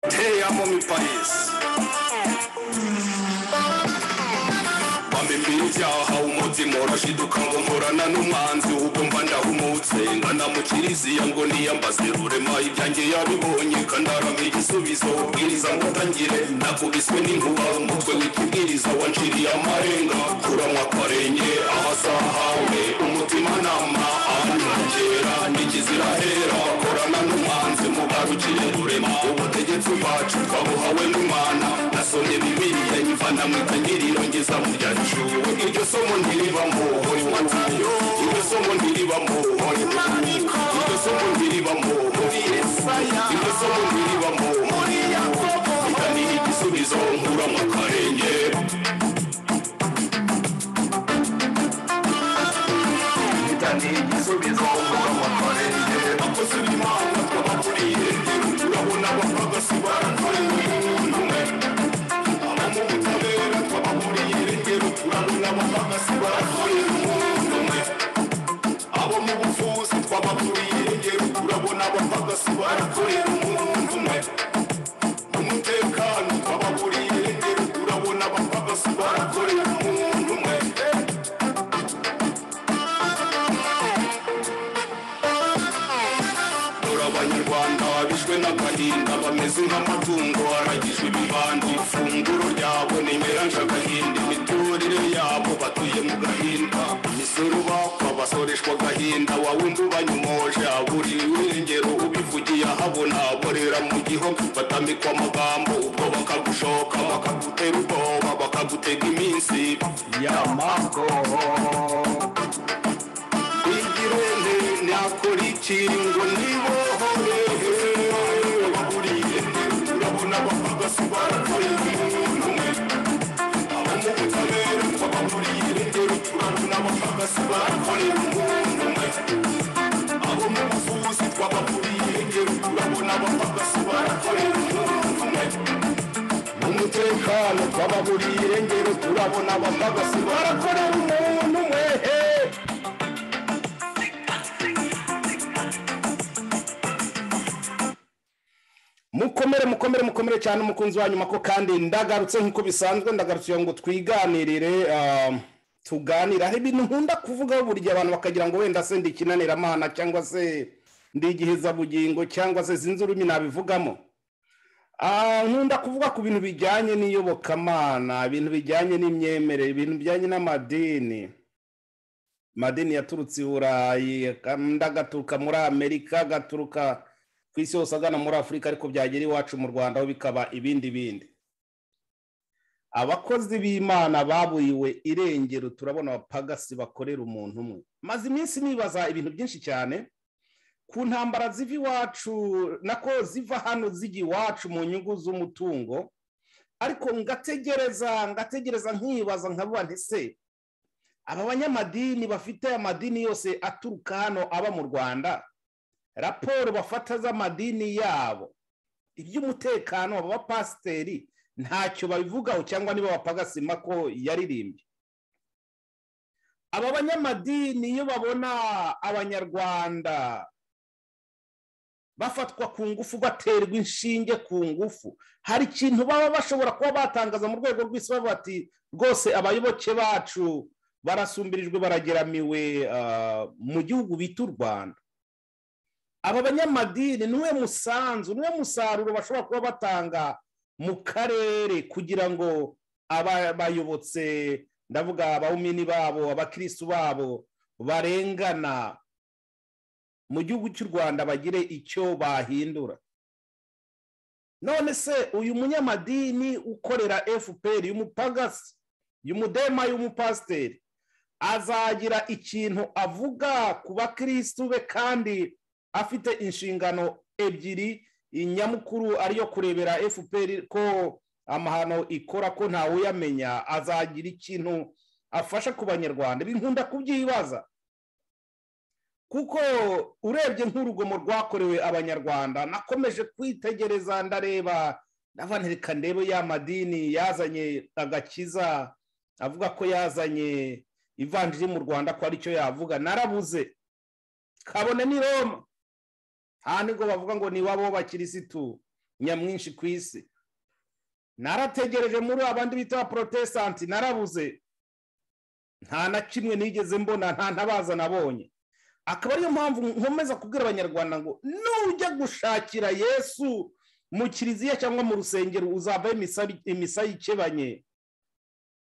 Te amo mi país. Bambimbiye ibyaha umutima urashiduka ngo nkorana n'umwanzi ubwo mba ndahumutse ngana mu kiriziya ngo niyambaze rurema ibyanjye yabibonye kandarama igisubizo ubwiriza ngo utangire nakubiswe n'inkuba umutwe w'ikibwiriza wanciriye amarenga kuranywa akarenge ahasahawe umutimanama ahanongera n'ikizira hera korana n'umwanzi mugarukire rurema ubutegetsi bwacu twabuhawe n'imana nasomye bibiriya nyivana mu itangiriro ngeza mu ryacu iryo somo ntiribamo horimatayo iryo somo ntiribamo horimani iryo somo ntiribamo horisaya iryo somo ntiribamo muri yakobo itani igisubizo nkura mu karenge itani igisubizo nkura mu karenge akoze b'imana twabakuriye urabona abapfaga si baratorewe n'umwe abamo ubutabera twabakuriye rero turabona abapfaga si baratorewe n'umwe abo mu buvuzi twabakuriye rero turabona abapfaga si baratorewe n'umwe mu mutekano twabakuriye rero turabona abapfaga si baratorewe n'umwe dore abanyarwanda bishwe n'agahinda bameze nk'amatungo aragijwe ibibandi ifunguro ryabo ni imeranje agahinde imiturire yabo batuye mu gahinda imisoro bakwa basoreshwa agahinda wawundi ubanyomoje buri irengero ubivugiye ahabona borera mu gihugu batamikwa amagambo ubwo bakagushoka bakagutera ubwoba bakagutega iminsi y'amagoho igirene nakora iki ngo nibohore baburiye urabona abapfaga si baratoye umuntu umwe abo mu butabera twababuriye rero turabona abapfaga si barakorera umuntu umwe abo mu buvuzi twababuriye rero turabona abapfaga si barakorera umuntu umwe umutekano twababuriye rero turabona abapfaga si barakorera umuntu umwe mukomere mukomere mukomere cyane umukunzi wa nyuma ko kandi ndagarutse nk'uko bisanzwe ndagarutse ngo twiganirire ah, tuganire hari ibintu nkunda kuvugaho buri gihe abantu bakagira ngo wenda se ndi ikinaniramana cyangwa se ndi igihezabugingo cyangwa se sinzi ururimi nabivugamo Ah, nkunda kuvuga ku bintu bijyanye n'iyobokamana ibintu bijyanye n'imyemerere ibintu bijyanye n'amadini amadini yaturutse i burayi kandi agaturuka muri amerika agaturuka ku isi yose agana muri afurika ariko byagera iwacu mu rwanda ho bikaba ibindi bindi abakozi b'imana baburiwe irengero turabona abapagasi bakorera umuntu umwe maze iminsi nibaza ibintu byinshi cyane ku ntambara ziva iwacu nako ziva hano zijya iwacu mu nyungu z'umutungo ariko ngategereza ngategereza nkibaza nkabuba ntese aba banyamadini bafite amadini yose aturuka hano aba mu rwanda raporo bafata z'amadini yabo iby'umutekano aba bapasiteri ntacyo babivugaho cyangwa niba bapagasima ko yaririmbye aba banyamadini iyo babona abanyarwanda bafatwa ku ngufu baterwa inshinge ku ngufu hari ikintu baba bashobora kuba batangaza mu rwego rw'isi bavuga bati rwose abayoboke bacu barasumbirijwe barageramiwe ah, mu gihugu bita u rwanda aba banyamadini niwe musanzu niwe musaruro bashobora kuba batanga mu karere kugira ngo aba- abayobotse ndavuga abawumini babo abakirisitu babo barengana mu gihugu cy'u rwanda bagire icyo bahindura none se uyu munyamadini ukorera fpr y'umupagasi y'umudema y'umupasiteri azagira ikintu avuga ku bakirisitu be kandi afite inshingano ebyiri inyamukuru ariyo kurebera fpr ko amahano ikora ko ntawuyamenya azagira ikintu afasha ku banyarwanda ibi nkunda kubyibaza kuko urebye nk'urugomo rwakorewe abanyarwanda nakomeje kwitegereza ndareba navanirika ndebe ya madini yazanye agakiza avuga ko yazanye ivanjiri mu rwanda ko aricyo yavuga narabuze kabone ni roma nta nubwo bavuga ngo ni iwabo w'abakirisitu nyamwinshi ku isi narategereje muri abandi bita porotesanti narabuze nta na kimwe nigeze mbona nta ntabaza nabonye akaba ariyo mpamvu nkomeza kubwira abanyarwanda ngo nujya gushakira yesu mu kiliziya cyangwa mu rusengero uzavaho imisa yikebanye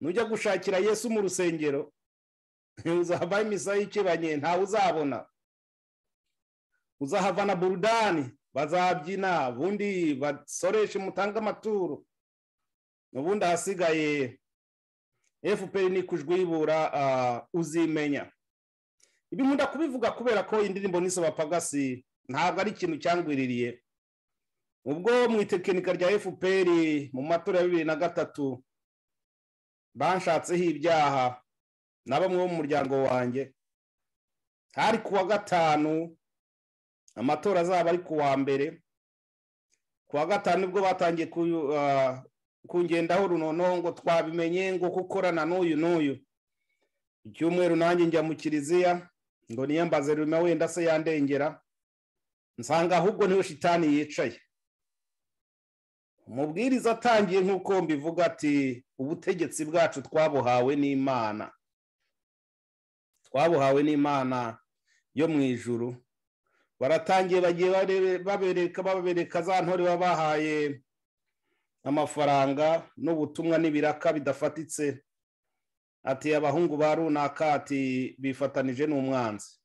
nujya gushakira yesu mu rusengero uzavaho imisa yikebanye ntawe uzabona uzahavana burudani bazabyina ubundi basoreshe mutange amaturo ubundi ahasigaye fpr ni kujwibura uzimenya ibi nkunda kubivuga kubera ko indirimbo n'isaba pagasi ntabwo ari ikintu cyangwiririye ubwo mu itekinika rya fpr mu matora ya bibiri na gatatu banshatseho ibyaha na bamwe bo mu muryango wanjye hari ku wa gatanu amatora azaba ari ku wa mbere ku wa gatanu nibwo batangiye kungendaho runono ngo twabimenye ngo gukorana n'uyu n'uyu icyumweru nanjye njya mu kiliziya ngo niyambaze rurema wenda se yandengera nsanga ahubwo niwe shitani yicaye umubwiriza atangiye nk'uko mbivuga ati ubutegetsi bwacu twabuhawe n'imana twabuhawe n'imana yo mu ijuru baratangiye bagiye babereka babereka za ntore baba bahaye amafaranga n'ubutumwa n'ibiraka bidafatitse ati abahungu ba runaka ati bifatanije n'umwanzi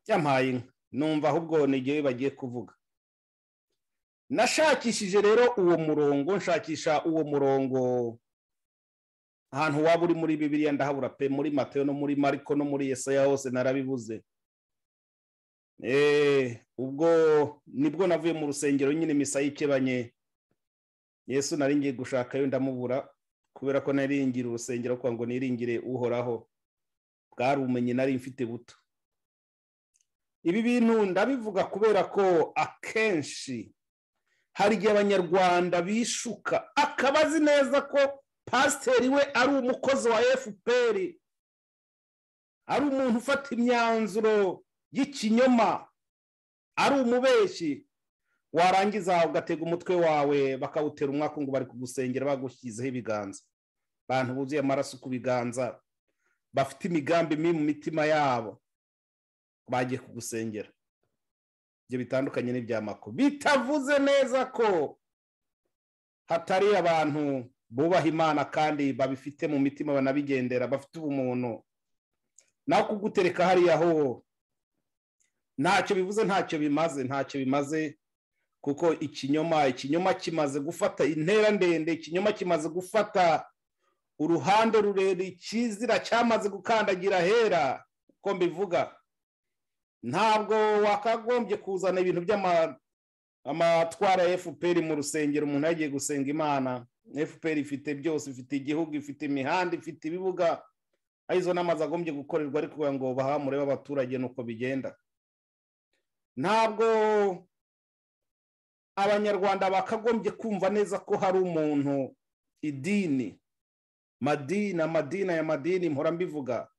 yampaye inka numva ahubwo n'igihe bagiye kuvuga nashakishije rero uwo murongo nshakisha uwo murongo ahantu waba uri muri bibiriya ndahabura pe muri mateo no muri mariko no muri yesaya hose narabibuze ubwo nibwo navuye mu rusengero nyine misa yikebanye yesu nari ngiye gushakayo ndamubura kubera ko naringira urusengero kugira ngo niringire uhoraho bwari ubumenyi nari mfite buto ibi bintu ndabivuga kubera ko akenshi hari igihe abanyarwanda bishuka akaba azi neza ko pasiteri we ari umukozi wa fpr ari umuntu ufata imyanzuro y'ikinyoma ari umubeshyi warangiza ugatega umutwe wawe bakawutera umwaka ngo bari kugusengera bagushyizeho ibiganza abantu buzuye amaraso ku biganza bafite imigambi mibi mu mitima yabo bagiye kugusengera ibyo bitandukanye n'ibyamako bitavuze neza ko hatari abantu bubaha imana kandi babifite mu mitima banabigendera bafite ubumuntu naho kugutereka hariya ho ntacyo bivuze ntacyo bimaze ntacyo bimaze kuko ikinyoma ikinyoma kimaze gufata intera ndende ikinyoma kimaze gufata uruhande rurerure ikizira cyamaze gukandagira hera uko mbivuga ntabwo wakagombye kuzana ibintu by'amatwara ya fpr mu rusengero umuntu yagiye gusenga imana fpr ifite byose ifite igihugu ifite imihanda ifite ibibuga arizo n'amazu agombye gukorerwa ariko kugira ngo bahamure b'abaturage nuko bigenda ntabwo abanyarwanda bakagombye kumva neza ko hari umuntu idini madini amadini ya madini mpora mbivuga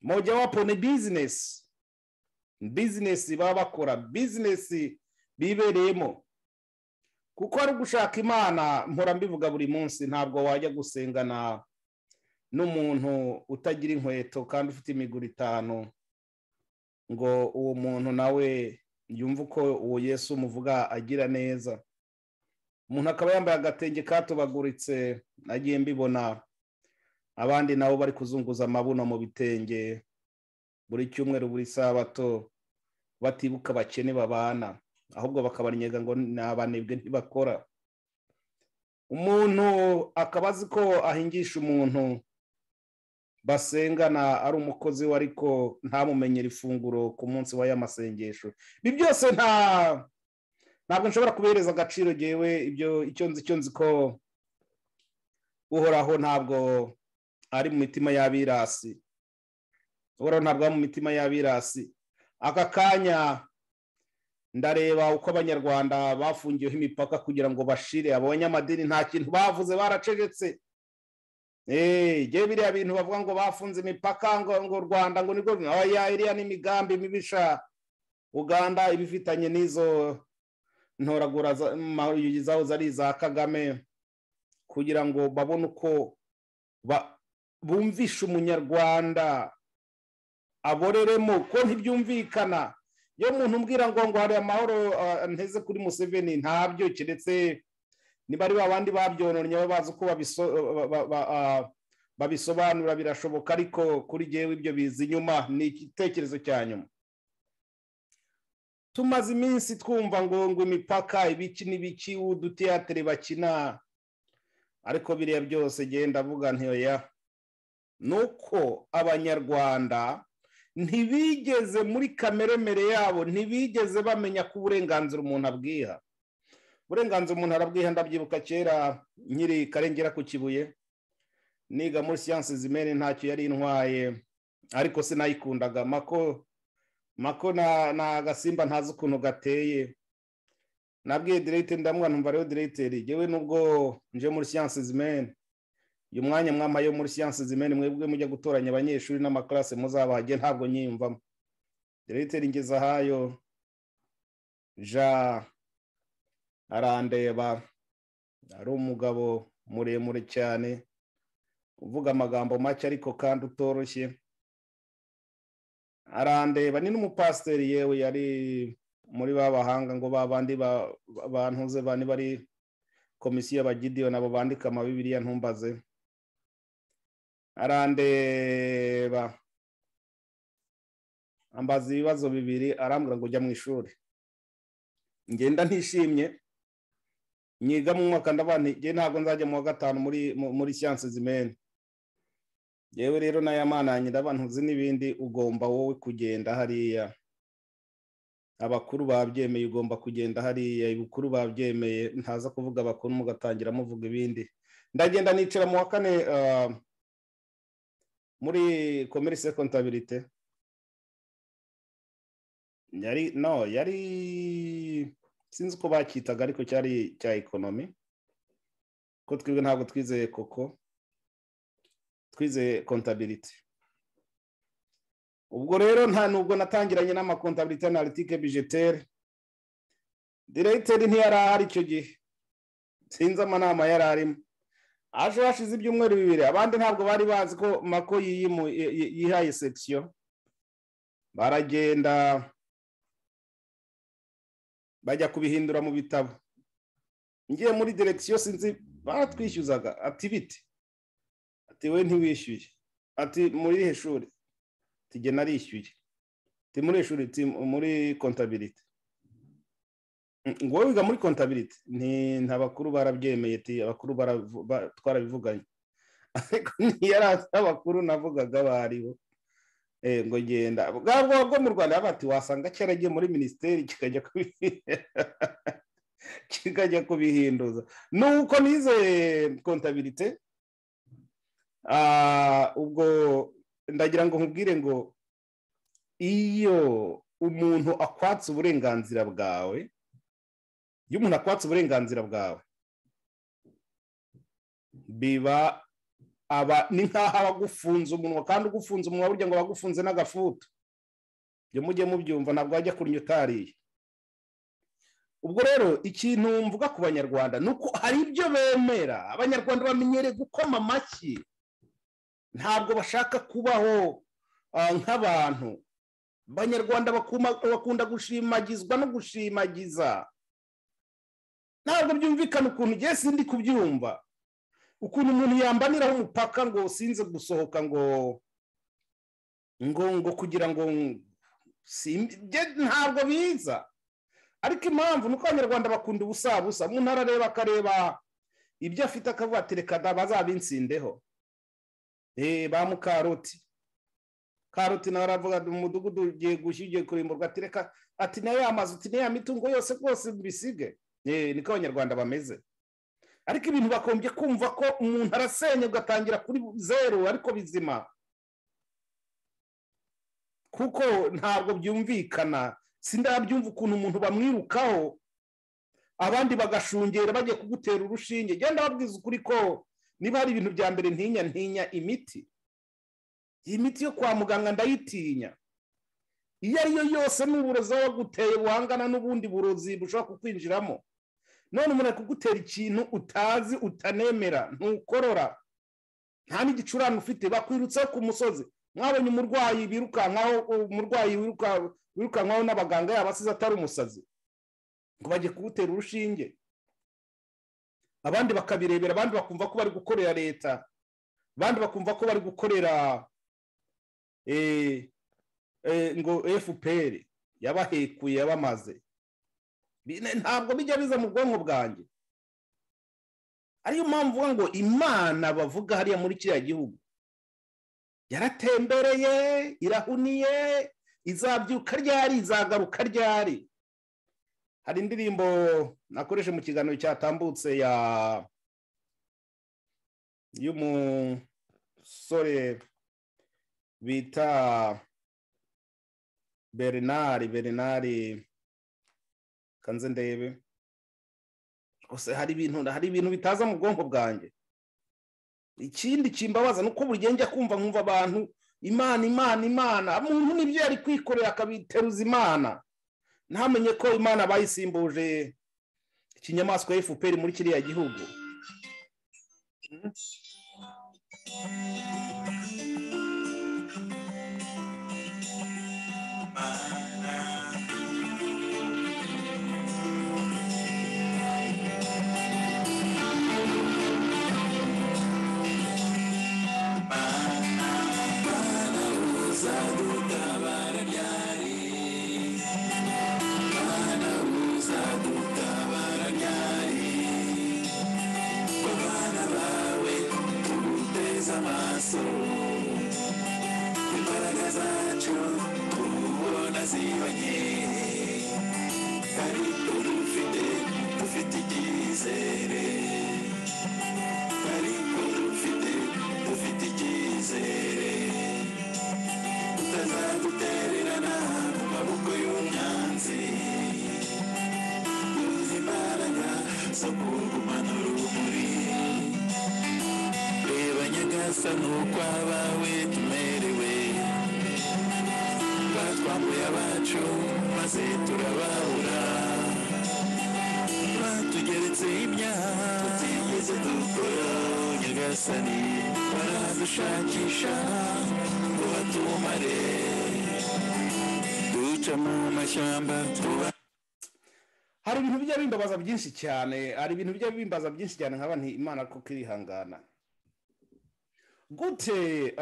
moja wapo ni bizinesi bizinesi baba bakora bizinesi bibereyemo kuko ari ugushaka imana mpora mbivuga buri munsi ntabwo wajya gusengana n'umuntu utagira inkweto kandi ufite imiguru itanu ngo uwo muntu nawe yumva uko uwo yesu umuvuga agira neza umuntu akaba yambaye agatenge katubaguritse nagiye mbibona abandi nabo bari kuzunguza amabuno mu bitenge buri cyumweru buri sabato batibuka abakene babana ahubwo bakabarnyega ngo ni abanebwe ntibakora umuntu akaba azi ko ahingisha umuntu basengana ari umukozi we ariko ntamumenyere ifunguro ku munsi wa y'amasengesho ibi byose nta ntabwo nshobora kubihereza agaciro ngewe ibyo icyo nzi icyo nzi ko uhoraho ntabwo ari mu mitima y'abirasi uhoraho ntabwo ari mu mitima y'abirasi aka kanya ndareba uko abanyarwanda bafungiyeho imipaka kugira ngo bashire abanyamadini nta kintu bavuze baracegetse biriya bintu bavuga ngo bafunze imipaka ngo u rwanda ngo nirwo iriya n'imigambi mibisha uganda ibifitanye n'izo ntoragura zahoze ari iza kagame kugira ngo babone uko bumvisha umunyarwanda aboreremo ko ntibyumvikana iyo umuntu umbwira ngo ngo hari amahoro nteze kuri museveni ntabyo keretse niba ari babandi babyononnye baba bazi uko babisobanura birashoboka ariko kuri ngewe ibyo biza inyuma ni igitekerezo cya nyuma tumaze iminsi twumva ngo ngo imipaka ibiki n'ibiki uduteyatere bakina ariko biriya byose genda avuga ntiyoya ni uko abanyarwanda ntibigeze muri kameremere yabo ntibigeze bamenya ko uburenganzira umuntu abwiha uburenganzira umuntu arabwiha ndabyibuka kera nkiri karengera ku kibuye niga muri siyansi zimene ntacyo yari intwaye ariko sinayikundaga mako mako ni agasimba ntazi ukuntu gateye nabwiye direte ndamubona numva rero direteri yewe nubwo nje muri siyansi zimene uyu mwanya mwama yo muri siyansi zimene mwebwe mujya gutoranya abanyeshuri n'amakarasi muzabahage ntabwo nyiyumvamo direteri ngeze ahayo ja arandeba ari umugabo muremure cyane uvuga amagambo make ariko kandi utoroshye arandeba ni n'umupasiteri yewe yari muri ba bahanga ngo ba bandi bantuze bane bari komisiyo y'abagidiyo nabo bandika amabibiriya ntumbaze arandeba ambaza ibibazo bibiri arambwira ngo ujya mu ishuri ngenda ntishimye nyiga mu mwaka ndabantigiye ntabwo nzajya mu wa gatanu muri muri siyansi zimene yewe rero nayamananyira abantu uzi n'ibindi ugomba wowe kugenda hariya abakuru babyemeye ugomba kugenda hariya ibukuru babyemeye ntaza kuvuga abakuru mugatangira muvuga ibindi ndagenda nicara mu wa kane muri komerisi kontabirite yari no yari sinzi uko bakitaga ariko cyari cya ekonomi ko twebwe ntabwo twizeye koko twizeye kontabirite ubwo rero nta nubwo natangiranye n'amakontabirite analitike bijeteri diregiteri ntiyari ahari icyo gihe sinzi amanama yari arimo aje hashize ibyumweru bibiri abandi ntabwo bari bazi ko mako yihaye sekisiyo baragenda bajya kubihindura mu bitabo ngiye muri direkisiyo sinzi baratwishyuzaga ati bite ati we ntiwishyuye ati muri irihe shuri tujye narishyuye ati muri iri shuri muri kontabirite ngo wowe wiga muri kontabirite ntabakuru barabyemeye abakuru twarabivuganye ariko ntiyari abakuru navugaga baribo ngo genda bwa bwo mu rwanda bati wasanga cyaragiye muri minisiteri kikajya kubihinduza nuko nize kontabirite ubwo ndagira ngo nkubwire ngo iyo umuntu akwatse uburenganzira bwawe iyo umuntu akwatse uburenganzira bwawe biba aba ni nk'aho abagufunze umunwa kandi ugufunze umunwa burya ngo abagufunze n'agafutu iyo mujye mubyumva ntabwo wajya kurya utariye ubwo rero ikintu mvuga ku banyarwanda ni uko hari ibyo bemera abanyarwanda bamenyereye gukoma amashyi ntabwo bashaka kubaho nk'abantu abanyarwanda bakunda gushimagizwa no gushimagiza ntabwo byumvikana ukuntu ugiye sindi kubyumva ukuntu umuntu yambaniraho umupaka ngo sinze gusohoka ngo ngo ngo kugira ngo ntabwo biza ariko impamvu ni uko abanyarwanda bakunda ubusabusa umuntu arareba akareba ibyo afite akavuga reka bazabinsindeho ba mukaroti karoti nawe aravuga umudugudu ugiye gushya ugiye kurimburwa ati reka ati nayo yamaze uti niya mitungo yose rwose mbisige niko abanyarwanda bameze ariko ibintu bakombye kumva ko umuntu arasenya ugatangira kuri zeru ariko bizima kuko ntabwo byumvikana sindabyumva ukuntu umuntu bamwirukaho abandi bagashungera bagiye kugutera urushinge genda babwiza ukuri ko niba hari ibintu bya mbere ntinya ntinya imiti iyi miti yo kwa muganga ndayitinya iyo ari yo yose ni uburozi aba aguteye buhangana n'ubundi burozi bushobora kukwinjiramo none umuntu ari kugutera ikintu utazi utanemera ntukorora nta n'igicurane ufite bakwirutseho ku musozi mwabonye umurwayi birukankaho umurwayi wirukankaho n'abaganga yaba asize atari umusazi ngo bajye kugutera urushinge abandi bakabirebera abandi bakumva ko bari gukorera leta abandi bakumva ko bari gukorera ngo fpr yabahekuye yabamaze ntabwo bijya biza mu bwonko bwanjye ariyo mpamvu ngo imana bavuga hariya muri kiriya gihugu yaratembereye irahuniye izabyuka ryari izagaruka ryari hari indirimbo nakoresha mu kiganiro cyatambutse ya y'umusore bita bernard bernard kanze ndebe rwose hari ibintu hari ibintu bitaza mu bwonko bwanjye ikindi kimbabaza ni uko buri gihe njya kumva nkumva abantu imana imana imana muntu nibyo yari kwikorera akabiteruza imana ntamenye ko imana bayisimbuje ikinyamaswa fpr muri kiriya gihugu hari ibintu bijya bimbabaza byinshi cyane hari ibintu bijya bimbaza byinshi cyane nkaba nti imana kuko irihangana gute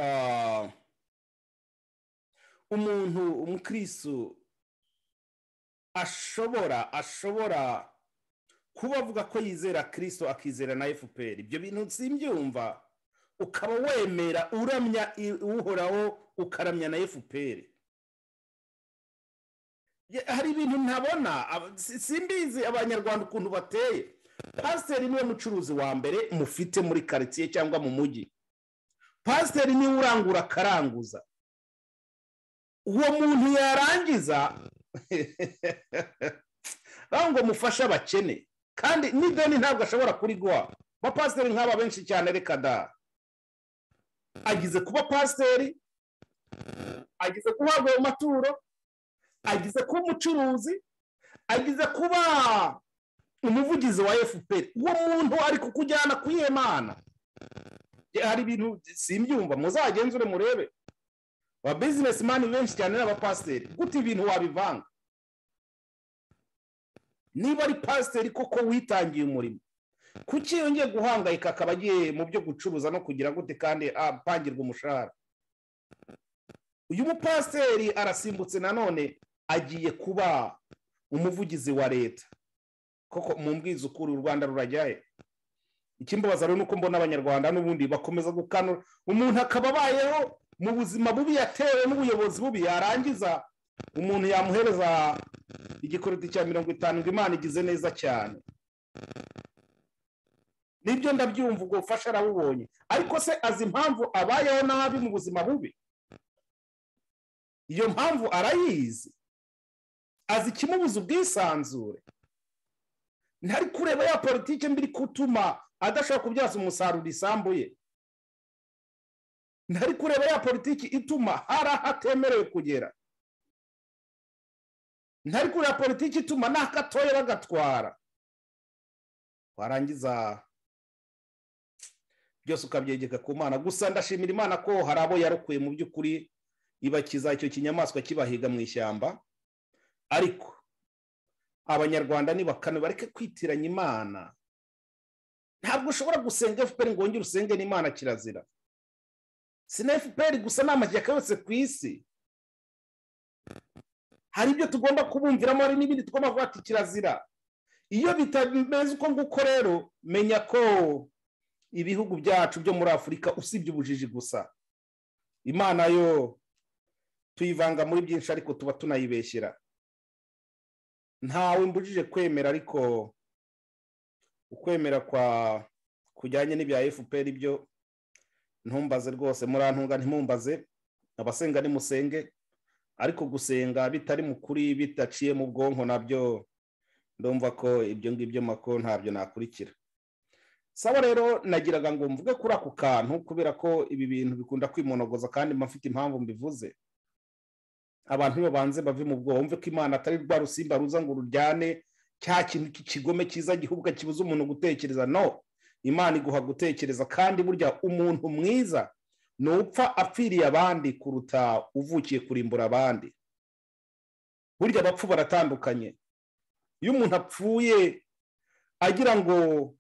umuntu umukirisu ashobora ashobora kuba avuga ko yizera kirisito akizera na fpr ibyo bintu simbyumva ukaba wemera uramya uhoraho ukaramya na fpr hari ibintu ntabona simbizi abanyarwanda ukuntu bateye pasiteri niwe mucuruzi wa mbere mufite muri karitsiye cyangwa mu mujyi pasiteri niwe urangura akaranguza uwo muntu yarangiza ngo mufashe abakene kandi n'ideni ntabwo ashobora kuriguha abapasiteri nk'aba benshi cyane reka da agize kuba pasiteri agize guhabwa ayo maturo agize kuba umucuruzi agize kuba umuvugizi wa fpr uwo muntu ari kukujyana kwiyemana hari ibintu simbyumva muzagenzure murebe ba bizinesi mani benshi cyane n'abapasiteri gute ibintu wabivanga niba ari pasiteri koko witangiye umurimo kuki yongeye guhangayika akaba agiye mu byo gucuruza no kugira gute kandi apangirwa umushahara uyu mupasiteri arasimbutse nanone agiye kuba umuvugizi wa leta koko mu mbwizi ukuri u rwanda rurajyaye ikimbabaza rero ni uko mbona abanyarwanda n'ubundi bakomeza gukanura umuntu akaba abayeho mu buzima bubi yatewe n'ubuyobozi bubi yarangiza umuntu yamuhereza igikoroti cya mirongo itanu ngo imana igize neza cyane nibyo ndabyumva ubwo bufasha arabubonye ariko se azi impamvu abayeho nabi mu buzima bubi iyo mpamvu arayizi azi ikimubuza ubwisanzure ntari kureba ya politiki mbi kutuma adashobora kubyaza umusaruro isambu ye ntari kureba ya politiki ituma hari aho atemerewe kugera ntari kureba politiki ituma n'akatoya bagatwara warangiza byose ukabyegeka ku mana gusa ndashimira imana ko hari abo yarokuye mu by'ukuri ibakiza icyo kinyamaswa kibahiga mu ishyamba ariko abanyarwanda nibakane bareke kwitiranya imana ntabwo ushobora gusenga fpr ngo wongere usenge n'imana kirazira si na fpr gusa ni amashyaka yose ku isi hari ibyo tugomba kubumviramo hari n'ibindi tugomba guhata kirazira iyo bitameze uko nguko rero menya ko ibihugu byacu byo muri afurika usibye ubujiji gusa imana yo tuyivanga muri byinshi ariko tuba tunayibeshyera ntawe mbujije kwemera ariko ukwemera kwa kujyanye n'ibya fpr byo ntumbaze rwose murantunga ntimumbaze abasenga nimusenge ariko gusenga bitari mu kuri bidaciye mu bwonko nabyo ndumva ko ibyo ngibyo mako ntabyo nakurikira saba rero nagiraga ngo mvuge kuri ako kantu kubera ko ibi bintu bikunda kwimonogoza kandi mfite impamvu mbivuze abantu babanze bave mu bwoba wumve ko imana atari rwa rusimba ruza ngo ururyane cya kintu cy'ikigome cyiza gihubuka kibuza umuntu gutekereza no imana iguha gutekereza kandi burya umuntu mwiza ni upfa apfiriye abandi kuruta uvukiye kurimbura abandi burya abapfu baratandukanye iyo umuntu apfuye agira ngo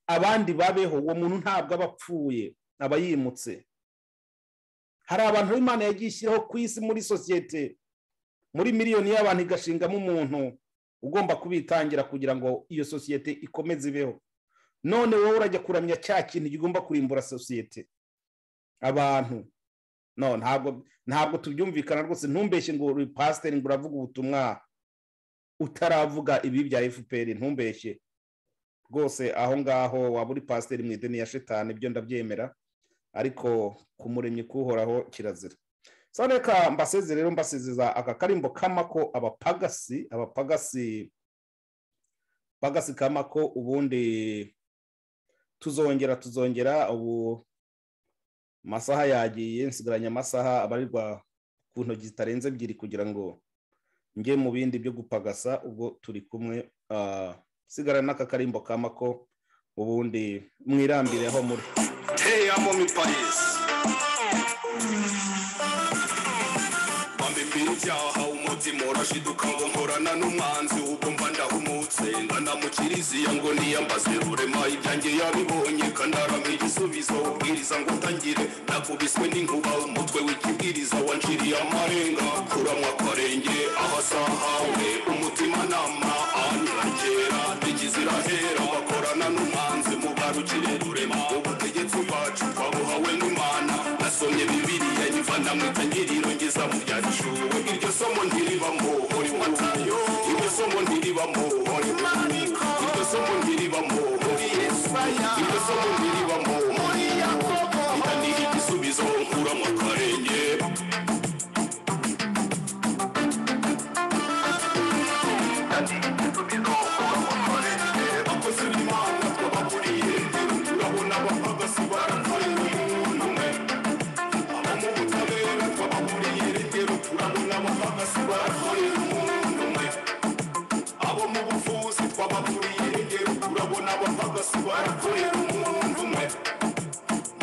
abandi babeho uwo muntu ntabwo aba apfuye aba yimutse hari abantu imana yagiye ishyiraho ku isi muri sosiyete muri miliyoni y'abantu igashingamo umuntu ugomba kubitangira kugira ngo iyo sosiyete ikomeze ibeho none wowe urajya kuramya cya kintu kigomba kurimbura sosiyete abantu no ntabwo ntabwo tubyumvikana rwose ntumbeshye ngo uri pasiteri ngo uravuga ubutumwa utaravuga ibi bya fpr ntumbeshye rwose aho ngaho waba uri pasiteri mu ideni ya shetani ibyo ndabyemera ariko kumuremye kuhoraho kirazira so reka mbaseze rero mbasezeza aka karimbo k'amako abapagasi abapagasi pagasi k'amako ubundi tuzongera tuzongera ubu amasaha yagiye nsigaranye amasaha abarirwa ku ntoki zitarenze ebyiri kugira ngo njye mu bindi byo gupagasa ubwo turi kumwe sigarana n'aka karimbo k'amako ubundi mwirambire aho muri Hey, I'm on my bias. Bambibira ibyaha umutima urashiduka ngo nkorana n'umwanzi ubwo mba ndahumutse ndanamukiriziya ngo niyambaze rurema ibyanjye yabibonye kandarama igisubizo ubwiriza ngo utangire nakubiswe n'inkuba umutwe w'ikibwiriza wanciriye amarenga kuramwa kwarenge ahasahawe umutima nama anyuragera ikizira hera bakorana n'umwanzi mugarukire rurema ubutegetsi bwacu twabuhawe n'imana nasomye bibiriya nyivana mu itangiriro ngeza mu byahishuwe iryo somo ntiribamo uri matayo iryo somo ntiribamo uri mariko iryo somo ntiribamo uri yesaya iryo somo ntiribamo uri yakobo ni igisubizo nkuramo akarenge akoze imana twababuriye urabona abapagasi barakoreye umuntu umwe abo mu butabera twababuriye rero turabona abapagasi barakoreye umuntu umwe abo mu buvuzi twababuriye rero turabona abapagasi barakoreye umuntu umwe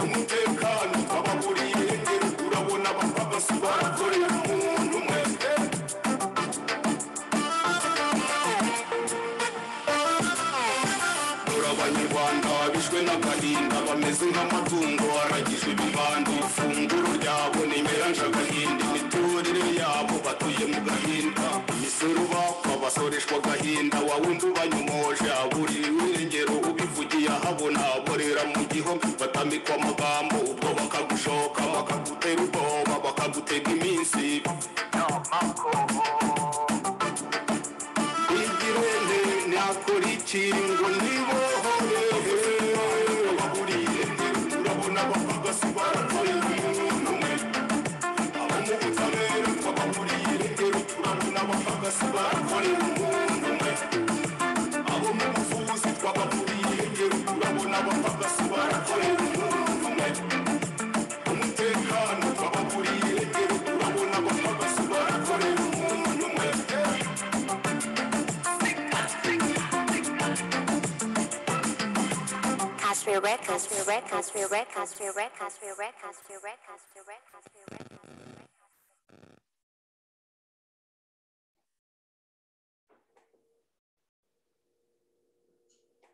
umutekano twababuriye rero turabona abapagasi barakoreye umuntu umwe Dore abanyarwanda bishwe n'agahinda bameze nk'amatungo aragijwe ibibando ifunguro ryabo nimera njagahindi imiturire yabo batuye mu gahinda imisoro bakwa basoreshwa agahinda wawumva ubanyomoje aburira irengero ubivugiye ahabona aborera mu gihome batamikwa amagambo ubwo bakagushoka bakagutera ubwoba bakagutega iminsi igirende nakora iki ngo nibohore ababuriye urabona abapagasi barakoreye umuntu umwe abo mu butabera twababuriye rero turabona abapagasi barakoreye umuntu umwe abo mu buvuzi twababuriye rero turabona abapagasi barakoreye umuntu umwe umutekano twababuriye rero turabona abapagasi barakoreye umuntu umwe records, records, records, records, records, records, records, records, records, records.